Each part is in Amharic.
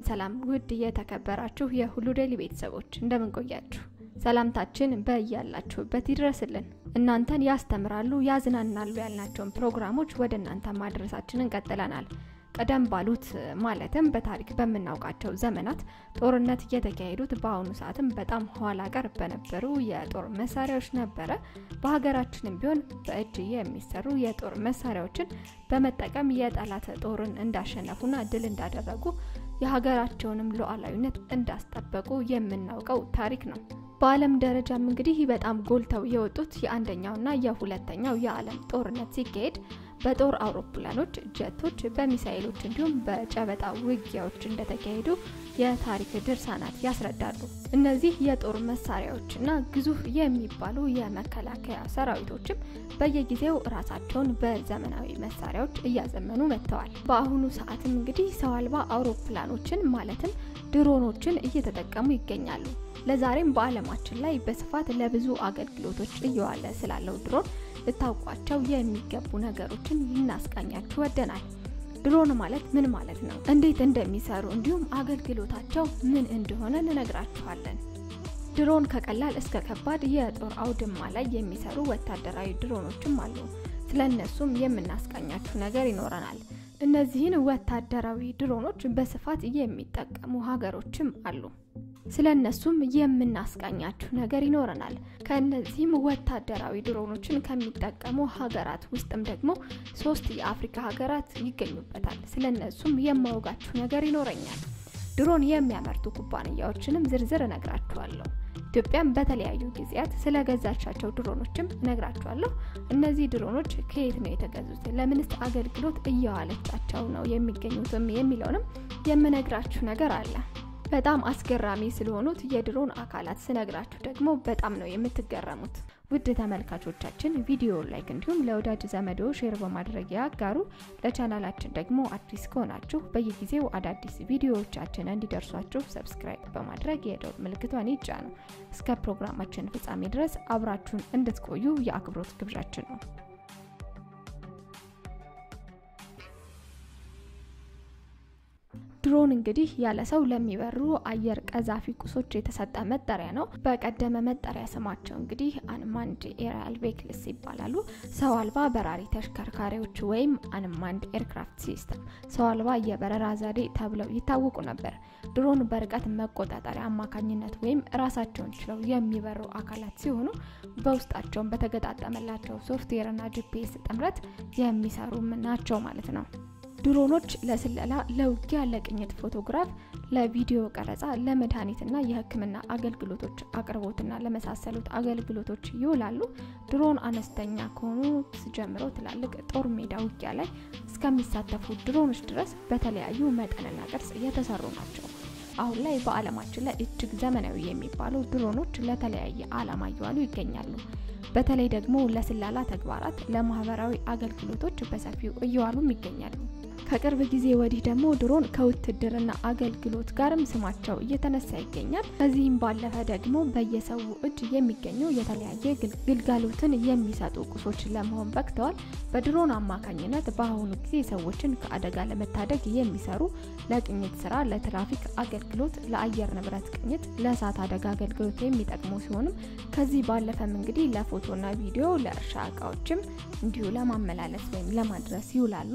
ሰላም ውድ የተከበራችሁ የሁሉ ዴይሊ ቤተሰቦች እንደምን ቆያችሁ? ሰላምታችን በያላችሁበት ይድረስልን። እናንተን ያስተምራሉ፣ ያዝናናሉ ያልናቸውን ፕሮግራሞች ወደ እናንተ ማድረሳችንን ቀጥለናል። ቀደም ባሉት ማለትም በታሪክ በምናውቃቸው ዘመናት ጦርነት እየተካሄዱት በአሁኑ ሰዓትም በጣም ኋላ ቀር በነበሩ የጦር መሳሪያዎች ነበረ። በሀገራችንም ቢሆን በእጅ የሚሰሩ የጦር መሳሪያዎችን በመጠቀም የጠላት ጦርን እንዳሸነፉና ድል እንዳደረጉ የሀገራቸውንም ሉዓላዊነት እንዳስጠበቁ የምናውቀው ታሪክ ነው። በዓለም ደረጃም እንግዲህ በጣም ጎልተው የወጡት የአንደኛውና የሁለተኛው የዓለም ጦርነት ሲካሄድ በጦር አውሮፕላኖች፣ ጀቶች፣ በሚሳኤሎች እንዲሁም በጨበጣ ውጊያዎች እንደተካሄዱ የታሪክ ድርሳናት ያስረዳሉ። እነዚህ የጦር መሳሪያዎችና ግዙፍ የሚባሉ የመከላከያ ሰራዊቶችም በየጊዜው ራሳቸውን በዘመናዊ መሳሪያዎች እያዘመኑ መጥተዋል። በአሁኑ ሰዓትም እንግዲህ ሰው አልባ አውሮፕላኖችን ማለትም ድሮኖችን እየተጠቀሙ ይገኛሉ። ለዛሬም በዓለማችን ላይ በስፋት ለብዙ አገልግሎቶች እየዋለ ስላለው ድሮን ልታውቋቸው የሚገቡ ነገሮችን ልናስቃኛችሁ ወደናል። ድሮን ማለት ምን ማለት ነው? እንዴት እንደሚሰሩ እንዲሁም አገልግሎታቸው ምን እንደሆነ እንነግራችኋለን። ድሮን ከቀላል እስከ ከባድ የጦር አውድማ ላይ የሚሰሩ ወታደራዊ ድሮኖችም አሉ። ስለ እነሱም የምናስቃኛችሁ ነገር ይኖረናል። እነዚህን ወታደራዊ ድሮኖች በስፋት የሚጠቀሙ ሀገሮችም አሉ። ስለ እነሱም የምናስቃኛችሁ ነገር ይኖረናል። ከእነዚህም ወታደራዊ ድሮኖችን ከሚጠቀሙ ሀገራት ውስጥም ደግሞ ሶስት የአፍሪካ ሀገራት ይገኙበታል። ስለ እነሱም የማወጋችሁ ነገር ይኖረኛል። ድሮን የሚያመርቱ ኩባንያዎችንም ዝርዝር እነግራችኋለሁ። ኢትዮጵያም በተለያዩ ጊዜያት ስለገዛቻቸው ድሮኖችም እነግራችኋለሁ። እነዚህ ድሮኖች ከየት ነው የተገዙት? ለምንስ አገልግሎት እየዋለቻቸው ነው የሚገኙትም የሚለውንም የምነግራችሁ ነገር አለ። በጣም አስገራሚ ስለሆኑት የድሮን አካላት ስነግራችሁ ደግሞ በጣም ነው የምትገረሙት። ውድ ተመልካቾቻችን ቪዲዮ ላይክ እንዲሁም ለወዳጅ ዘመዶ ሼር በማድረግ ያጋሩ። ለቻናላችን ደግሞ አዲስ ከሆናችሁ በየጊዜው አዳዲስ ቪዲዮዎቻችን እንዲደርሷችሁ ሰብስክራይብ በማድረግ የደወል ምልክቷን ይጫኑ። እስከ ፕሮግራማችን ፍጻሜ ድረስ አብራችሁን እንድትቆዩ የአክብሮት ግብዣችን ነው። ድሮን እንግዲህ ያለ ሰው ለሚበሩ አየር ቀዛፊ ቁሶች የተሰጠ መጠሪያ ነው። በቀደመ መጠሪያ ስማቸው እንግዲህ አንማንድ ኤሪያል ቬክልስ ይባላሉ። ሰው አልባ በራሪ ተሽከርካሪዎች ወይም አንማንድ ኤርክራፍት ሲስተም፣ ሰው አልባ የበረራ ዘዴ ተብለው ይታወቁ ነበር። ድሮን በርቀት መቆጣጠሪያ አማካኝነት ወይም ራሳቸውን ችለው የሚበሩ አካላት ሲሆኑ በውስጣቸውን በተገጣጠመላቸው ሶፍትዌርና ጂፒኤስ ጥምረት የሚሰሩም ናቸው ማለት ነው። ድሮኖች ለስለላ፣ ለውጊያ፣ ለቅኝት ፎቶግራፍ፣ ለቪዲዮ ቀረጻ፣ ለመድኃኒትና የሕክምና አገልግሎቶች አቅርቦትና ለመሳሰሉት አገልግሎቶች ይውላሉ። ድሮን አነስተኛ ከሆኑት ጀምሮ ትላልቅ ጦር ሜዳ ውጊያ ላይ እስከሚሳተፉ ድሮኖች ድረስ በተለያዩ መጠንና ቅርጽ የተሰሩ ናቸው። አሁን ላይ በዓለማችን ላይ እጅግ ዘመናዊ የሚባሉ ድሮኖች ለተለያየ ዓላማ እየዋሉ ይገኛሉ። በተለይ ደግሞ ለስላላ ተግባራት፣ ለማህበራዊ አገልግሎቶች በሰፊው እየዋሉም ይገኛሉ። ከቅርብ ጊዜ ወዲህ ደግሞ ድሮን ከውትድርና አገልግሎት ጋርም ስማቸው እየተነሳ ይገኛል። ከዚህም ባለፈ ደግሞ በየሰው እጅ የሚገኙ የተለያየ ግልጋሎትን የሚሰጡ ቁሶች ለመሆን በቅተዋል። በድሮን አማካኝነት በአሁኑ ጊዜ ሰዎችን ከአደጋ ለመታደግ የሚሰሩ ለቅኝት ስራ፣ ለትራፊክ አገልግሎት፣ ለአየር ንብረት ቅኝት፣ ለእሳት አደጋ አገልግሎት የሚጠቅሙ ሲሆንም ከዚህ ባለፈም እንግዲህ ለፎቶና ቪዲዮ፣ ለእርሻ እቃዎችም እንዲሁ ለማመላለስ ወይም ለማድረስ ይውላሉ።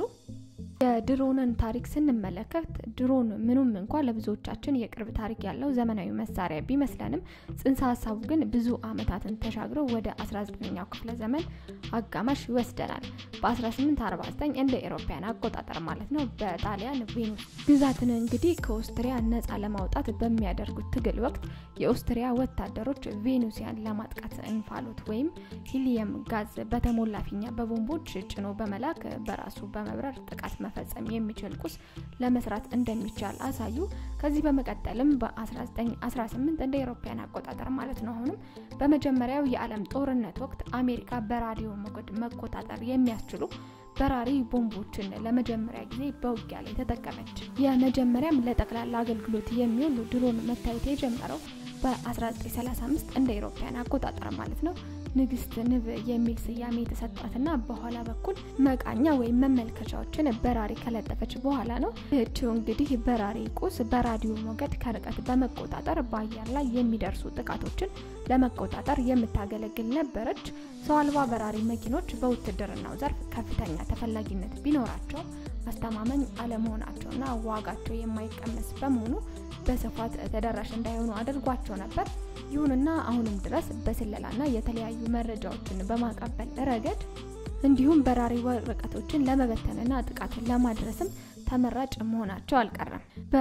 የድሮንን ታሪክ ስንመለከት ድሮን ምኑም እንኳ ለብዙዎቻችን የቅርብ ታሪክ ያለው ዘመናዊ መሳሪያ ቢመስለንም ጽንሰ ሀሳቡ ግን ብዙ ዓመታትን ተሻግሮ ወደ 19ኛው ክፍለ ዘመን አጋማሽ ይወስደናል። በ1849 እንደ ኤሮፓያን አቆጣጠር ማለት ነው በጣሊያን ቬኑስ ግዛትን እንግዲህ ከኦስትሪያ ነጻ ለማውጣት በሚያደርጉት ትግል ወቅት የኦስትሪያ ወታደሮች ቬኑሲያን ለማጥቃት እንፋሎት ወይም ሂሊየም ጋዝ በተሞላ ፊኛ በቦምቦች ጭኖ በመላክ በራሱ በመብረር ጥቃት መፈጸም የሚችል ቁስ ለመስራት እንደሚቻል አሳዩ። ከዚህ በመቀጠልም በ1918 እንደ አውሮፓውያን አቆጣጠር ማለት ነው አሁንም በመጀመሪያው የዓለም ጦርነት ወቅት አሜሪካ በራዲዮ ሞገድ መቆጣጠር የሚያስችሉ በራሪ ቦምቦችን ለመጀመሪያ ጊዜ በውጊያ ላይ ተጠቀመች። የመጀመሪያም ለጠቅላላ አገልግሎት የሚውል ድሮን መታየት የጀመረው በ1935 እንደ አውሮፓውያን አቆጣጠር ማለት ነው ንግስት ንብ የሚል ስያሜ የተሰጣትና በኋላ በኩል መቃኛ ወይም መመልከቻዎችን በራሪ ከለጠፈች በኋላ ነው። ይህችው እንግዲህ በራሪ ቁስ በራዲዮ ሞገድ ከርቀት በመቆጣጠር በአየር ላይ የሚደርሱ ጥቃቶችን ለመቆጣጠር የምታገለግል ነበረች። ሰው አልባ በራሪ መኪኖች በውትድርናው ዘርፍ ከፍተኛ ተፈላጊነት ቢኖራቸው አስተማማኝ አለመሆናቸውና ዋጋቸው የማይቀመስ በመሆኑ በስፋት ተደራሽ እንዳይሆኑ አድርጓቸው ነበር። ይሁንና አሁንም ድረስ በስለላና የተለያዩ መረጃዎችን በማቀበል ረገድ እንዲሁም በራሪ ወረቀቶችን ለመበተንና ጥቃትን ለማድረስም ተመራጭ መሆናቸው አልቀረም።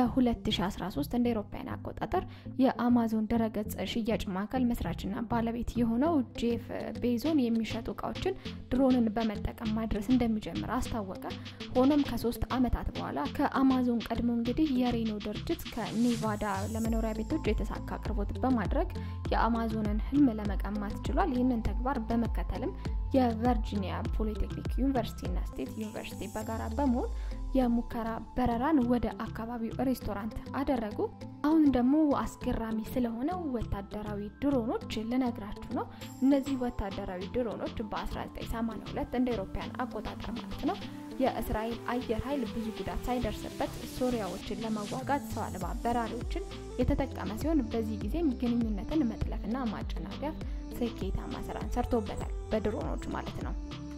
በ2013 እንደ አውሮፓውያን አቆጣጠር የአማዞን ድረገጽ ሽያጭ ማዕከል መስራችና ባለቤት የሆነው ጄፍ ቤዞን የሚሸጡ እቃዎችን ድሮንን በመጠቀም ማድረስ እንደሚጀምር አስታወቀ። ሆኖም ከሶስት ዓመታት በኋላ ከአማዞን ቀድሞ እንግዲህ የሬኖ ድርጅት ከኔቫዳ ለመኖሪያ ቤቶች የተሳካ አቅርቦት በማድረግ የአማዞንን ህልም ለመቀማት ችሏል። ይህንን ተግባር በመከተልም የቨርጂኒያ ፖሊቴክኒክ ዩኒቨርሲቲና ስቴት ዩኒቨርሲቲ በጋራ በመሆን የሙከራ በረራን ወደ አካባቢው ሬስቶራንት አደረጉ። አሁን ደግሞ አስገራሚ ስለሆነው ወታደራዊ ድሮኖች ልነግራችሁ ነው። እነዚህ ወታደራዊ ድሮኖች በ1982 እንደ አውሮፓውያን አቆጣጠር ማለት ነው የእስራኤል አየር ኃይል ብዙ ጉዳት ሳይደርስበት ሶሪያዎችን ለመዋጋት ሰው አልባ በራሪዎችን የተጠቀመ ሲሆን በዚህ ጊዜም ግንኙነትን መጥለፍና ማጨናገፍ ስኬታማ ስራን ሰርቶበታል፣ በድሮኖች ማለት ነው።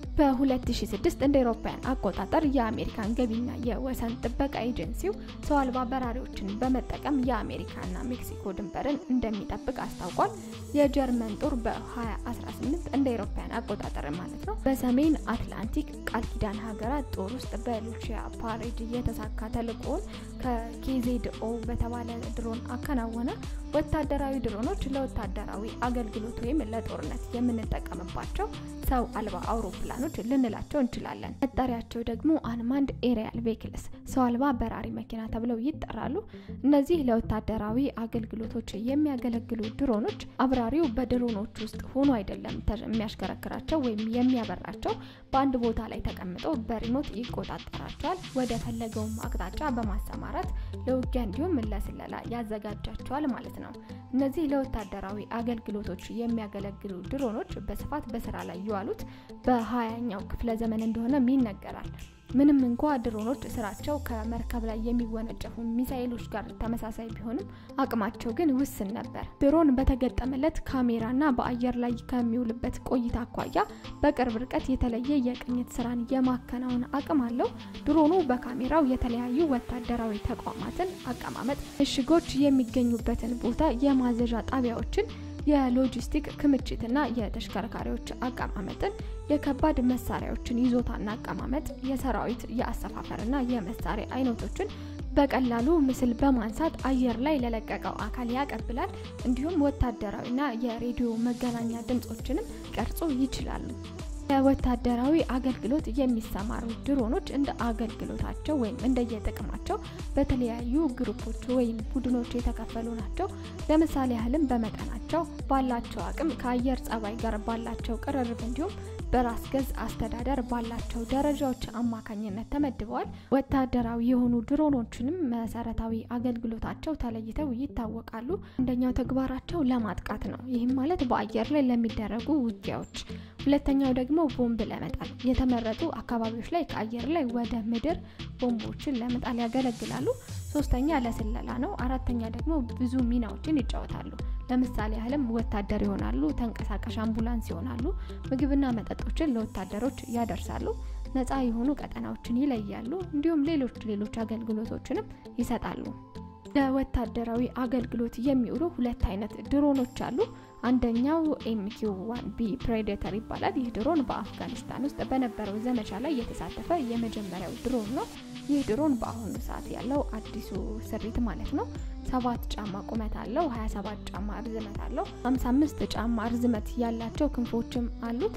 በ2006 እንደ አውሮፓውያን አቆጣጠር የአሜሪካን ገቢና የወሰን ጥበቃ ኤጀንሲው ሰው አልባ በራሪዎችን በመጠቀም የአሜሪካና ሜክሲኮ ድንበርን እንደሚጠብቅ አስታውቋል። የጀርመን ጦር በ2018 እንደ አውሮፓውያን አቆጣጠር ማለት ነው በሰሜን አትላንቲክ ቃል ኪዳን ሀገራት ጦር ውስጥ በሉቺያ ፓሬድ የተሳካ ተልእኮውን ከኬዜድኦ በተባለ ድሮን አከናወነ። ወታደራዊ ድሮኖች ለወታደራዊ አገልግሎት ወይም ለጦርነት የምንጠቀምባቸው ሰው አልባ አውሮፕላኖች ልንላቸው እንችላለን። መጠሪያቸው ደግሞ አንማንድ ኤሪያል ቬክልስ ሰው አልባ በራሪ መኪና ተብለው ይጠራሉ። እነዚህ ለወታደራዊ አገልግሎቶች የሚያገለግሉ ድሮኖች አብራሪው በድሮኖች ውስጥ ሆኖ አይደለም የሚያሽከረክራቸው ወይም የሚያበራቸው፣ በአንድ ቦታ ላይ ተቀምጦ በሪሞት ይቆጣጠራቸዋል። ወደ ፈለገውም አቅጣጫ በማሰማራት ለውጊያ እንዲሁም ለስለላ ያዘጋጃቸዋል ማለት ነው። እነዚህ ለወታደራዊ አገልግሎቶች የሚያገለግሉ ድሮኖች በስፋት በስራ ላይ የዋሉት በሀያኛው ክፍለ ዘመን እንደሆነም ይነገራል። ምንም እንኳ ድሮኖች ስራቸው ከመርከብ ላይ የሚወነጨፉ ሚሳኤሎች ጋር ተመሳሳይ ቢሆንም አቅማቸው ግን ውስን ነበር። ድሮን በተገጠመለት ካሜራና በአየር ላይ ከሚውልበት ቆይታ አኳያ በቅርብ ርቀት የተለየ የቅኝት ስራን የማከናወን አቅም አለው። ድሮኑ በካሜራው የተለያዩ ወታደራዊ ተቋማትን አቀማመጥ፣ ምሽጎች የሚገኙበትን ቦታ፣ የማዘዣ ጣቢያዎችን የሎጂስቲክ ክምችትና የተሽከርካሪዎች አቀማመጥን የከባድ መሳሪያዎችን ይዞታና አቀማመጥ የሰራዊት የአሰፋፈርና የመሳሪያ አይነቶችን በቀላሉ ምስል በማንሳት አየር ላይ ለለቀቀው አካል ያቀብላል። እንዲሁም ወታደራዊና የሬዲዮ መገናኛ ድምጾችንም ቀርጾ ይችላሉ። ለወታደራዊ አገልግሎት የሚሰማሩ ድሮኖች እንደ አገልግሎታቸው ወይም እንደየጥቅማቸው በተለያዩ ግሩፖች ወይም ቡድኖች የተከፈሉ ናቸው። ለምሳሌ ያህልም በመጠናቸው ባላቸው አቅም ከአየር ጸባይ ጋር ባላቸው ቅርርብ እንዲሁም በራስ ገዝ አስተዳደር ባላቸው ደረጃዎች አማካኝነት ተመድበዋል። ወታደራዊ የሆኑ ድሮኖችንም መሰረታዊ አገልግሎታቸው ተለይተው ይታወቃሉ። አንደኛው ተግባራቸው ለማጥቃት ነው። ይህም ማለት በአየር ላይ ለሚደረጉ ውጊያዎች። ሁለተኛው ደግሞ ቦምብ ለመጣል የተመረጡ አካባቢዎች ላይ ከአየር ላይ ወደ ምድር ቦምቦችን ለመጣል ያገለግላሉ። ሶስተኛ ለስለላ ነው። አራተኛ ደግሞ ብዙ ሚናዎችን ይጫወታሉ። ለምሳሌ ያህልም ወታደር ይሆናሉ፣ ተንቀሳቃሽ አምቡላንስ ይሆናሉ፣ ምግብና መጠጦችን ለወታደሮች ያደርሳሉ፣ ነፃ የሆኑ ቀጠናዎችን ይለያሉ፣ እንዲሁም ሌሎች ሌሎች አገልግሎቶችንም ይሰጣሉ። ለወታደራዊ አገልግሎት የሚውሉ ሁለት አይነት ድሮኖች አሉ። አንደኛው ኤምኪው ዋን ቢ ፕሬዴተር ይባላል። ይህ ድሮን በአፍጋኒስታን ውስጥ በነበረው ዘመቻ ላይ የተሳተፈ የመጀመሪያው ድሮን ነው። ይህ ድሮን በአሁኑ ሰዓት ያለው አዲሱ ስሪት ማለት ነው። ሰባት ጫማ ቁመት አለው። 27 ጫማ ርዝመት አለው። 55 ጫማ ርዝመት ያላቸው ክንፎችም አሉት።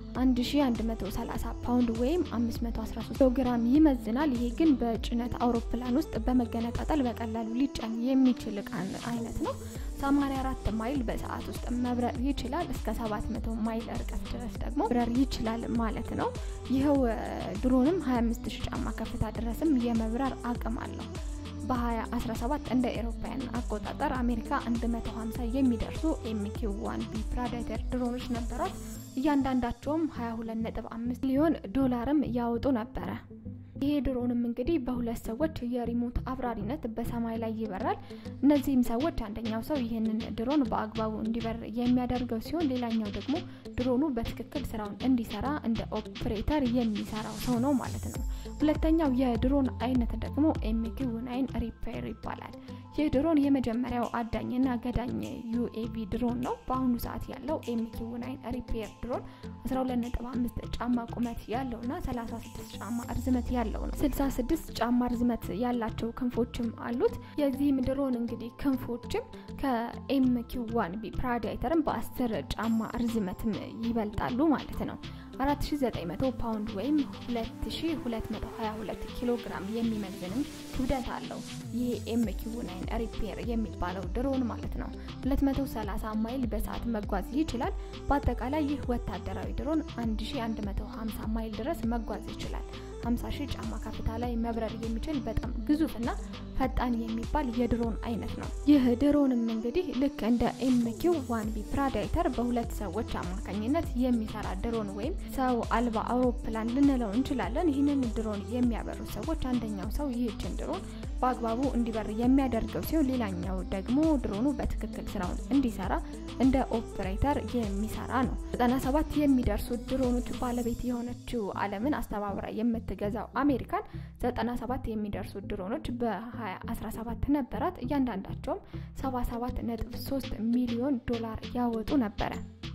1130 ፓውንድ ወይም 513 ኪሎ ግራም ይመዝናል። ይሄ ግን በጭነት አውሮፕላን ውስጥ በመገነጣጠል በቀላሉ ሊጫን የሚችል እቃ አይነት ነው። 84 ማይል በሰዓት ውስጥ መብረር ይችላል። እስከ 700 ማይል ርቀት ድረስ ደግሞ መብረር ይችላል ማለት ነው። ይኸው ድሮንም 25000 ጫማ ከፍታ ድረስም የመብረር አቅም አለው። በ2017 እንደ ኤሮፓያን አቆጣጠር አሜሪካ 150 የሚደርሱ ኤምኪው ዋን ቢ ፕሬዴተር ድሮኖች ነበሯት። እያንዳንዳቸውም 22.5 ሚሊዮን ዶላርም ያወጡ ነበረ። ይሄ ድሮንም እንግዲህ በሁለት ሰዎች የሪሞት አብራሪነት በሰማይ ላይ ይበራል። እነዚህም ሰዎች አንደኛው ሰው ይህንን ድሮን በአግባቡ እንዲበር የሚያደርገው ሲሆን፣ ሌላኛው ደግሞ ድሮኑ በትክክል ስራውን እንዲሰራ እንደ ኦፕሬተር የሚሰራው ሰው ነው ማለት ነው። ሁለተኛው የድሮን አይነት ደግሞ ኤምኪው ናይን ሪፔር ይባላል። ይህ ድሮን የመጀመሪያው አዳኝና ገዳኝ ዩኤቪ ድሮን ነው። በአሁኑ ሰዓት ያለው ኤምኪው ናይን ሪፔር ድሮን 12.5 ጫማ ቁመት ያለውና 36 ጫማ እርዝመት ያለው ነው። 66 ጫማ ርዝመት ያላቸው ክንፎችም አሉት። የዚህም ድሮን እንግዲህ ክንፎችም ከኤምኪው ዋን ቢ ፕሬዴተርም በ10 ጫማ ርዝመትም ይበልጣሉ ማለት ነው። 4900 ፓውንድ ወይም 2222 ኪሎ ግራም የሚመዝንም ክብደት አለው። ይህ ኤምኪው ናይን ሪፔር የሚባለው ድሮን ማለት ነው። 230 ማይል በሰዓት መጓዝ ይችላል። በአጠቃላይ ይህ ወታደራዊ ድሮን 1150 ማይል ድረስ መጓዝ ይችላል። 50 ሺህ ጫማ ከፍታ ላይ መብረር የሚችል በጣም ግዙፍና ፈጣን የሚባል የድሮን አይነት ነው። ይህ ድሮንም እንግዲህ ልክ እንደ ኤምኪው ዋን ቢ ፕሬዴተር በሁለት ሰዎች አማካኝነት የሚሰራ ድሮን ወይም ሰው አልባ አውሮፕላን ልንለው እንችላለን። ይህንን ድሮን የሚያበሩ ሰዎች አንደኛው ሰው ይህችን ድሮን በአግባቡ እንዲበር የሚያደርገው ሲሆን ሌላኛው ደግሞ ድሮኑ በትክክል ስራውን እንዲሰራ እንደ ኦፕሬተር የሚሰራ ነው። 97 የሚደርሱ ድሮኖች ባለቤት የሆነችው ዓለምን አስተባብራ የምትገዛው አሜሪካን 97 የሚደርሱ ድሮኖች በ2017 ነበራት። እያንዳንዳቸውም 77.3 ሚሊዮን ዶላር ያወጡ ነበረ።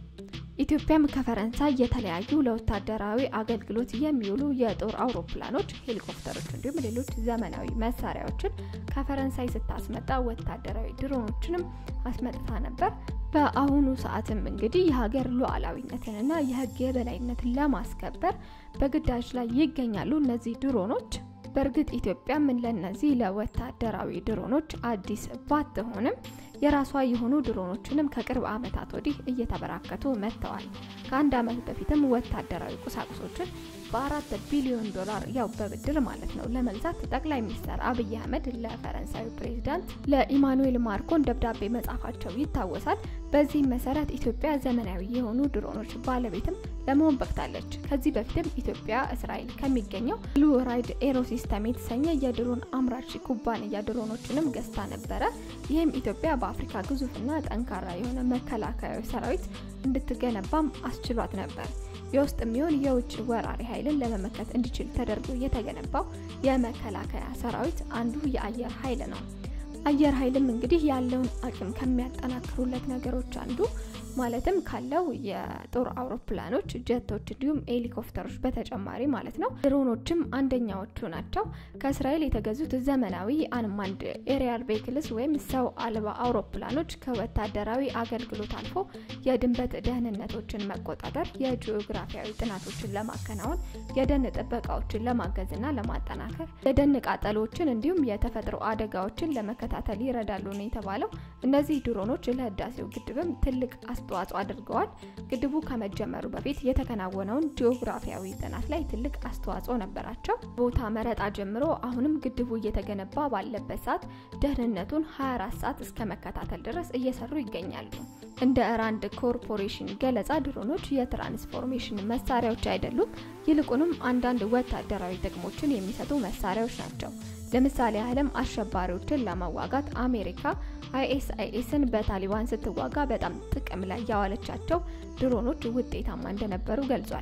ኢትዮጵያም ከፈረንሳይ የተለያዩ ለወታደራዊ አገልግሎት የሚውሉ የጦር አውሮፕላኖች፣ ሄሊኮፕተሮች እንዲሁም ሌሎች ዘመናዊ መሳሪያዎችን ከፈረንሳይ ስታስመጣ ወታደራዊ ድሮኖችንም አስመጥታ ነበር። በአሁኑ ሰዓትም እንግዲህ የሀገር ሉዓላዊነትንና የሕግ የበላይነትን ለማስከበር በግዳጅ ላይ ይገኛሉ እነዚህ ድሮኖች። በእርግጥ ኢትዮጵያም ለነዚህ ለወታደራዊ ድሮኖች አዲስ ባትሆንም የራሷ የሆኑ ድሮኖችንም ከቅርብ ዓመታት ወዲህ እየተበራከቱ መጥተዋል። ከአንድ ዓመት በፊትም ወታደራዊ ቁሳቁሶችን በአራት ቢሊዮን ዶላር ያው በብድር ማለት ነው ለመግዛት ጠቅላይ ሚኒስትር አብይ አህመድ ለፈረንሳዩ ፕሬዚዳንት ለኢማኑኤል ማክሮን ደብዳቤ መጻፋቸው ይታወሳል። በዚህም መሰረት ኢትዮጵያ ዘመናዊ የሆኑ ድሮኖች ባለቤትም ለመሆን በቅታለች። ከዚህ በፊትም ኢትዮጵያ እስራኤል ከሚገኘው ብሉ ራይድ ኤሮሲስተም የተሰኘ የድሮን አምራች ኩባንያ ድሮኖችንም ገዝታ ነበረ። ይህም ኢትዮጵያ በአፍሪካ ግዙፍና ጠንካራ የሆነ መከላከያዊ ሰራዊት እንድትገነባም አስችሏት ነበር። የውስጥ የሚሆን የውጭ ወራሪ ኃይልን ለመመከት እንዲችል ተደርጎ የተገነባው የመከላከያ ሰራዊት አንዱ የአየር ኃይል ነው። አየር ኃይልም እንግዲህ ያለውን አቅም ከሚያጠናክሩለት ነገሮች አንዱ ማለትም ካለው የጦር አውሮፕላኖች፣ ጀቶች እንዲሁም ሄሊኮፕተሮች በተጨማሪ ማለት ነው ድሮኖችም አንደኛዎቹ ናቸው። ከእስራኤል የተገዙት ዘመናዊ አንማንድ ኤሪያል ቬክልስ ወይም ሰው አልባ አውሮፕላኖች ከወታደራዊ አገልግሎት አልፎ የድንበት ደህንነቶችን መቆጣጠር፣ የጂኦግራፊያዊ ጥናቶችን ለማከናወን፣ የደን ጥበቃዎችን ለማገዝና ለማጠናከር፣ የደን ቃጠሎችን እንዲሁም የተፈጥሮ አደጋዎችን ለመከታተል ይረዳሉ ነው የተባለው። እነዚህ ድሮኖች ለህዳሴው ግድብም ትልቅ አስተዋጽኦ አድርገዋል። ግድቡ ከመጀመሩ በፊት የተከናወነውን ጂኦግራፊያዊ ጥናት ላይ ትልቅ አስተዋጽኦ ነበራቸው። ቦታ መረጣ ጀምሮ አሁንም ግድቡ እየተገነባ ባለበት ሰዓት ደህንነቱን 24 ሰዓት እስከ መከታተል ድረስ እየሰሩ ይገኛሉ። እንደ ራንድ ኮርፖሬሽን ገለጻ ድሮኖች የትራንስፎርሜሽን መሳሪያዎች አይደሉም፣ ይልቁንም አንዳንድ ወታደራዊ ጥቅሞችን የሚሰጡ መሳሪያዎች ናቸው። ለምሳሌ ያህልም አሸባሪዎችን ለመዋጋት አሜሪካ አይኤስአይኤስን በታሊባን ስትዋጋ በጣም ጥቅም ላይ ያዋለቻቸው ድሮኖች ውጤታማ እንደነበሩ ገልጿል።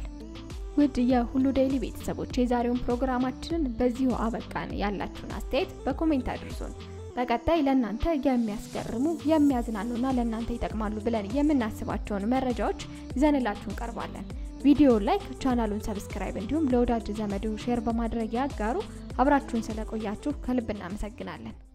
ውድ የሁሉ ዴይሊ ቤተሰቦች የዛሬውን ፕሮግራማችንን በዚሁ አበቃን። ያላችሁን አስተያየት በኮሜንት አድርሱን። በቀጣይ ለእናንተ የሚያስገርሙ የሚያዝናኑና ለእናንተ ይጠቅማሉ ብለን የምናስባቸውን መረጃዎች ይዘንላችሁ እንቀርባለን። ቪዲዮ ላይክ፣ ቻናሉን ሰብስክራይብ እንዲሁም ለወዳጅ ዘመዱ ሼር በማድረግ ያጋሩ። አብራችሁን ስለቆያችሁ ከልብ እናመሰግናለን።